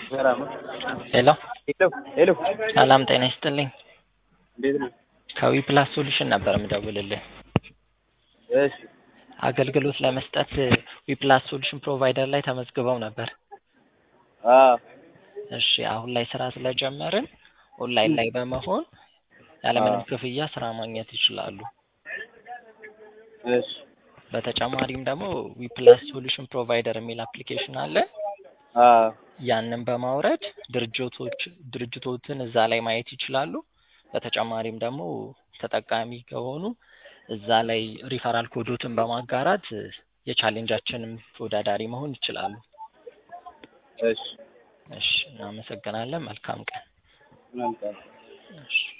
ሰላም ነው። ሄሎ ሄሎ ሄሎ፣ ሰላም ጤና ይስጥልኝ። እንዴት ነው? ከዊ ፕላስ ሶሉሽን ነበር የምደውልልህ። እሺ አገልግሎት ለመስጠት ዊ ፕላስ ሶሉሽን ፕሮቫይደር ላይ ተመዝግበው ነበር። አዎ እሺ አሁን ላይ ስራ ስለጀመርን ኦንላይን ላይ በመሆን ያለምንም አዎ። ክፍያ ስራ ማግኘት ይችላሉ። እሺ በተጨማሪም ደግሞ ዊ ፕላስ ሶሉሽን ፕሮቫይደር የሚል አፕሊኬሽን አለ። አዎ ያንን በማውረድ ድርጅቶች ድርጅቶችን እዛ ላይ ማየት ይችላሉ። በተጨማሪም ደግሞ ተጠቃሚ ከሆኑ እዛ ላይ ሪፈራል ኮዶትን በማጋራት የቻሌንጃችንም ተወዳዳሪ መሆን ይችላሉ። እሺ እሺ እናመሰግናለን። መልካም ቀን። መልካም እሺ